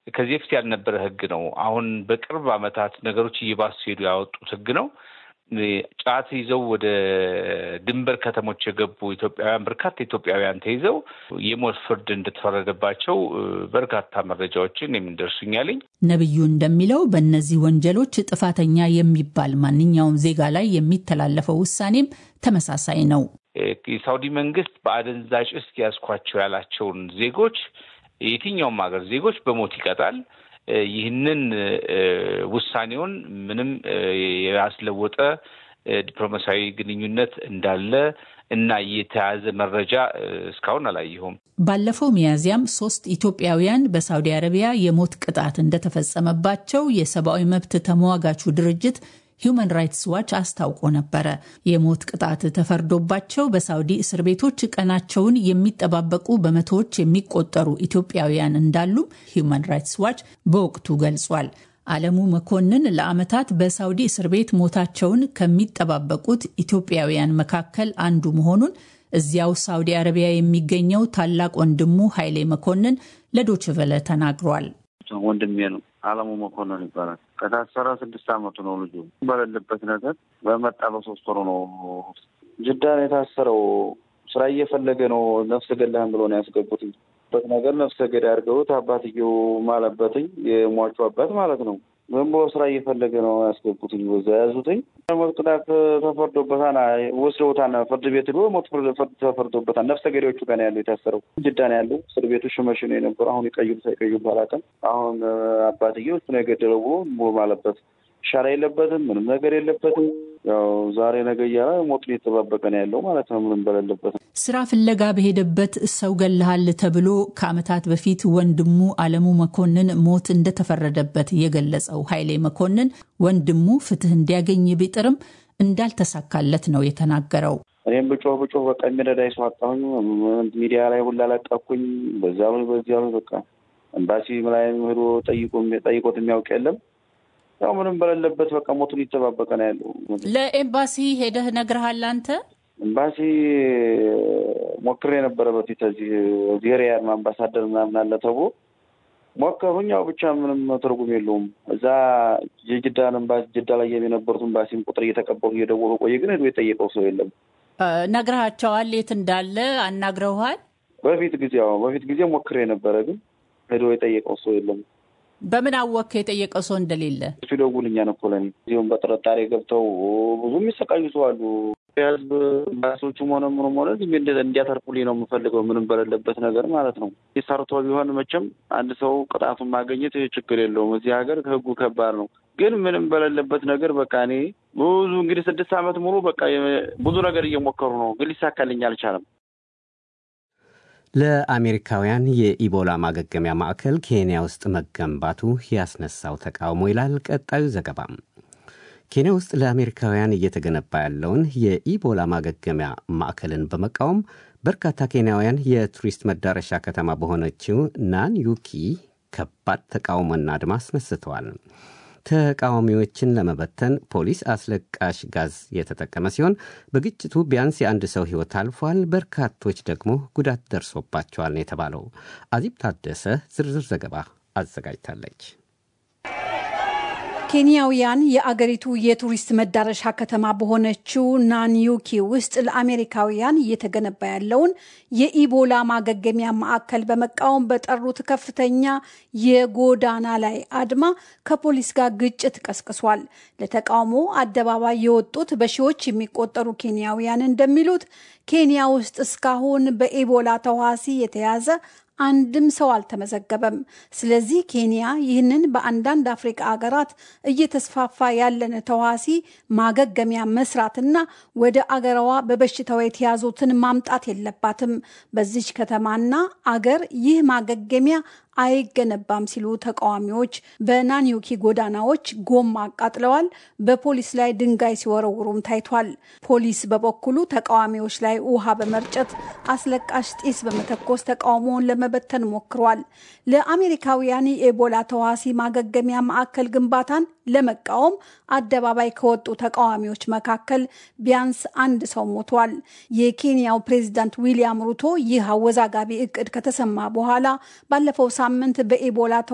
ከዚህ በፊት ያልነበረ ህግ ነው። አሁን በቅርብ ዓመታት ነገሮች እየባሱ ሄዱ ያወጡት ህግ ነው። ጫት ይዘው ወደ ድንበር ከተሞች የገቡ ኢትዮጵያውያን በርካታ ኢትዮጵያውያን ተይዘው የሞት ፍርድ እንደተፈረደባቸው በርካታ መረጃዎችን የሚደርሱኛልኝ። ነቢዩ እንደሚለው በእነዚህ ወንጀሎች ጥፋተኛ የሚባል ማንኛውም ዜጋ ላይ የሚተላለፈው ውሳኔም ተመሳሳይ ነው። የሳውዲ መንግስት በአደንዛዥ እጽ ያዝኳቸው ያላቸውን ዜጎች የትኛውም ሀገር ዜጎች በሞት ይቀጣል። ይህንን ውሳኔውን ምንም ያስለወጠ ዲፕሎማሲያዊ ግንኙነት እንዳለ እና የተያዘ መረጃ እስካሁን አላየሁም። ባለፈው ሚያዝያም ሶስት ኢትዮጵያውያን በሳውዲ አረቢያ የሞት ቅጣት እንደተፈጸመባቸው የሰብአዊ መብት ተሟጋቹ ድርጅት ሂዩማን ራይትስ ዋች አስታውቆ ነበረ። የሞት ቅጣት ተፈርዶባቸው በሳውዲ እስር ቤቶች ቀናቸውን የሚጠባበቁ በመቶዎች የሚቆጠሩ ኢትዮጵያውያን እንዳሉም ሂዩማን ራይትስ ዋች በወቅቱ ገልጿል። አለሙ መኮንን ለዓመታት በሳውዲ እስር ቤት ሞታቸውን ከሚጠባበቁት ኢትዮጵያውያን መካከል አንዱ መሆኑን እዚያው ሳውዲ አረቢያ የሚገኘው ታላቅ ወንድሙ ኃይሌ መኮንን ለዶችቨለ ተናግሯል። ወንድሜ ነው። አለሙ መኮንን ይባላል። ከታሰረ ስድስት አመቱ ነው። ልጁ በሌለበት ነገር በመጣ በሶስት ወሩ ነው ጅዳ ነው የታሰረው። ስራ እየፈለገ ነው። ነፍሰ ገዳህን ብሎ ነው ያስገቡትኝ በት ነገር ነፍሰ ገዳይ አድርገውት አባትየው ማለበትኝ የሟቹ አባት ማለት ነው። ዝም ብሎ ስራ እየፈለገ ነው ያስገቡትኝ። በዛ ያዙትኝ። ሞት ቅጣት ተፈርዶበታል። ወስደውታል። ፍርድ ቤት ሄዶ ሞት ፍርድ ተፈርዶበታል። ነፍሰ ገዳዮቹ ጋር ነው ያለው የታሰረው። ጅዳ ነው ያለው እስር ቤቱ ሽመሽ ነው የነበረው። አሁን ይቀይሩ ሳይቀይሩ ባላውቅም አሁን አባትየው እሱ ነው የገደለው ብሎ ማለበት ሻራ የለበትም። ምንም ነገር የለበትም። ያው ዛሬ ነገ እያለ ሞቱን እየተጠባበቀ ነው ያለው ማለት ነው። ምንም በሌለበት ስራ ፍለጋ በሄደበት ሰው ገለሃል ተብሎ ከዓመታት በፊት ወንድሙ አለሙ መኮንን ሞት እንደተፈረደበት የገለጸው ኃይሌ መኮንን ወንድሙ ፍትህ እንዲያገኝ ቢጥርም እንዳልተሳካለት ነው የተናገረው። እኔም ብጮህ ብጮህ በቃ የሚረዳኝ ሰው አጣሁኝ። ሚዲያ ላይ ሁላ ለቀኩኝ። በዛ በዚያ በቃ ኤምባሲ ላይ ሄዶ ጠይቆት የሚያውቅ የለም። ያው ምንም በሌለበት በቃ ሞቱን እየተጠባበቀ ነው ያለው። ለኤምባሲ ሄደህ ነግረሃል አንተ? ኤምባሲ ሞክሬ የነበረ በፊት እዚህ ሪያድ አምባሳደር ምናምን አለ ተብሎ ሞከሩኝ። ያው ብቻ ምንም ትርጉም የለውም። እዛ የጅዳን ኤምባሲ ጅዳ ላይ የነበሩት ኤምባሲን ቁጥር እየተቀበሉ እየደወሉ ቆየ፣ ግን ሄዶ የጠየቀው ሰው የለም። ነግረሃቸዋል? የት እንዳለ አናግረውሃል? በፊት ጊዜ ያው በፊት ጊዜ ሞክሬ የነበረ ግን ሄዶ የጠየቀው ሰው የለም። በምን አወክ የጠየቀው ሰው እንደሌለ? እሱ ይደውልኛል እኮ ለእኔ እዚሁም በጥርጣሬ ገብተው ብዙ የሚሰቃዩ ሰው አሉ። የህዝብ ባሶቹም ሆነ ምንም ሆነ እንዲያተርፉልኝ ነው የምፈልገው፣ ምንም በሌለበት ነገር ማለት ነው። ሰርቶ ቢሆን መቼም አንድ ሰው ቅጣቱን ማግኘት ችግር የለውም። እዚህ ሀገር ህጉ ከባድ ነው። ግን ምንም በሌለበት ነገር በቃ እኔ ብዙ እንግዲህ ስድስት ዓመት ሙሉ በቃ ብዙ ነገር እየሞከሩ ነው፣ ግን ሊሳካልኝ አልቻለም። ለአሜሪካውያን የኢቦላ ማገገሚያ ማዕከል ኬንያ ውስጥ መገንባቱ ያስነሳው ተቃውሞ ይላል ቀጣዩ ዘገባም። ኬንያ ውስጥ ለአሜሪካውያን እየተገነባ ያለውን የኢቦላ ማገገሚያ ማዕከልን በመቃወም በርካታ ኬንያውያን የቱሪስት መዳረሻ ከተማ በሆነችው ናንዩኪ ከባድ ተቃውሞና አድማ አስነስተዋል። ተቃዋሚዎችን ለመበተን ፖሊስ አስለቃሽ ጋዝ የተጠቀመ ሲሆን በግጭቱ ቢያንስ የአንድ ሰው ሕይወት አልፏል። በርካቶች ደግሞ ጉዳት ደርሶባቸዋል ነው የተባለው። አዚብ ታደሰ ዝርዝር ዘገባ አዘጋጅታለች። ኬንያውያን የአገሪቱ የቱሪስት መዳረሻ ከተማ በሆነችው ናንዩኪ ውስጥ ለአሜሪካውያን እየተገነባ ያለውን የኢቦላ ማገገሚያ ማዕከል በመቃወም በጠሩት ከፍተኛ የጎዳና ላይ አድማ ከፖሊስ ጋር ግጭት ቀስቅሷል። ለተቃውሞ አደባባይ የወጡት በሺዎች የሚቆጠሩ ኬንያውያን እንደሚሉት ኬንያ ውስጥ እስካሁን በኢቦላ ተዋሲ የተያዘ አንድም ሰው አልተመዘገበም። ስለዚህ ኬንያ ይህንን በአንዳንድ አፍሪካ አገራት እየተስፋፋ ያለን ተዋሲ ማገገሚያ መስራትና ወደ አገረዋ በበሽታው የተያዙትን ማምጣት የለባትም። በዚች ከተማና አገር ይህ ማገገሚያ አይገነባም ሲሉ ተቃዋሚዎች በናኒዮኪ ጎዳናዎች ጎማ አቃጥለዋል። በፖሊስ ላይ ድንጋይ ሲወረውሩም ታይቷል። ፖሊስ በበኩሉ ተቃዋሚዎች ላይ ውሃ በመርጨት አስለቃሽ ጢስ በመተኮስ ተቃውሞውን ለመበተን ሞክሯል። ለአሜሪካውያን የኤቦላ ተዋሲ ማገገሚያ ማዕከል ግንባታን ለመቃወም አደባባይ ከወጡ ተቃዋሚዎች መካከል ቢያንስ አንድ ሰው ሞቷል። የኬንያው ፕሬዚዳንት ዊሊያም ሩቶ ይህ አወዛጋቢ እቅድ ከተሰማ በኋላ ባለፈው ሳምንት በኢቦላ